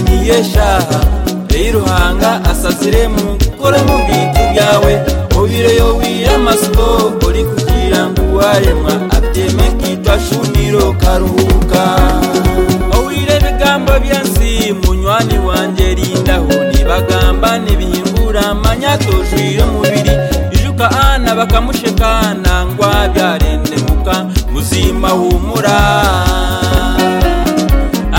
eshaha rero uhanga asazire mu gukora mu bintu byawe mubireyo wiyamasuko uri kugira ngo uwaremwa abyeme kitwa shuniro karuhuka owire ibigambo byansi munywani wanjye rindaho nibagamba ntibihingura amanyatojwire umubiri ijuka ana bakamusheka nangwa byarendemuka muzima humura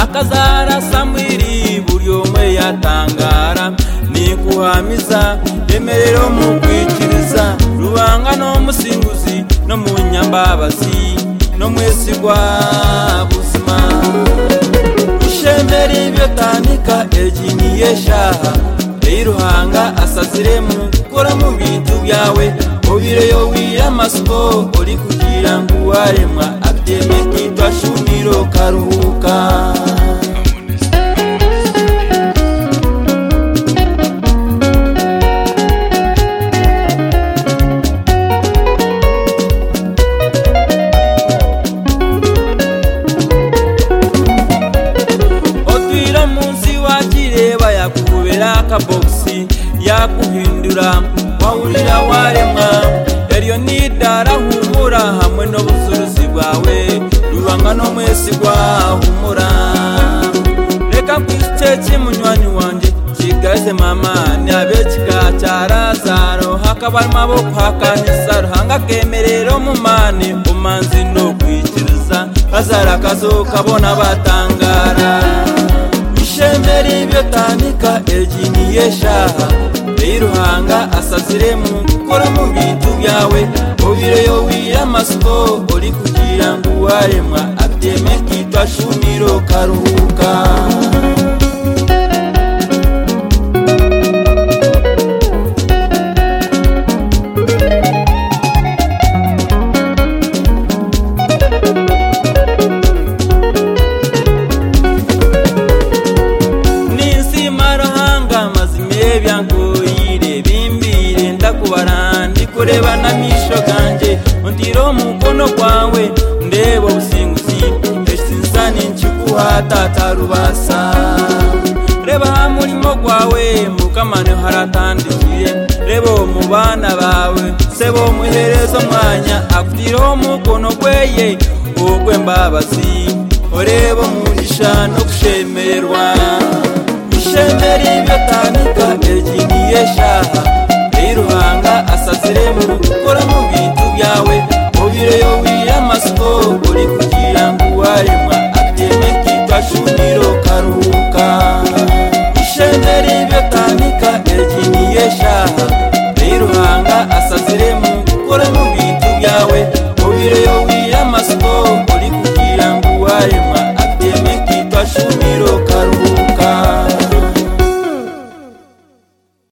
akazara samwiri buri umwe yatangara nikuhamiza yemerero mu kwikiriza rubanga no musinguzi no mu nyambabazi no mwesigwa buzima ishemere ibyo tandika egi niyeshaha eyiruhanga asazire mu gukora mu bintu byawe mubireyo wiyamasuko uri kugira ngo uwaremwa abyeme kitwa shumiro karuhuka otwira munsi wakireba yakubera akabogisi yakuhindura wawurira waremwa eryo nidarahumura hamwe n'ubuzuruzi bwawe rubanga no mwesi rwahumura reka kwicece munywanyi wanjye kigaze mama nabekika cya razaro hakaba amaboko hakanisa ruhanga kemerero mu mane umanzi no kwikiriza hazara akazo kabona batangara ishemere ibyo tandika egi niyeshaha reyiruhanga asazire mu gukora mu bintu byawe mubireyo wiyamasuko uri kugira ngo uwaremwa abyeme kitwa shuniro karuhuka ninsimaruhanga mazimiye byangoyire bimbire ndakubara ndikureba n'amisho ganjye undira umukono kwawe ndeba ubusinguzi esinsa ninkiguha tata rubasa reba aha murimo gwawe mukamano haratandikire reba uwo mu bana bawe se bomuhereza umwanya akutiraho umukono gweye ogw'embabazi oreba umugisha no gushemerwa ishemere ibyo ta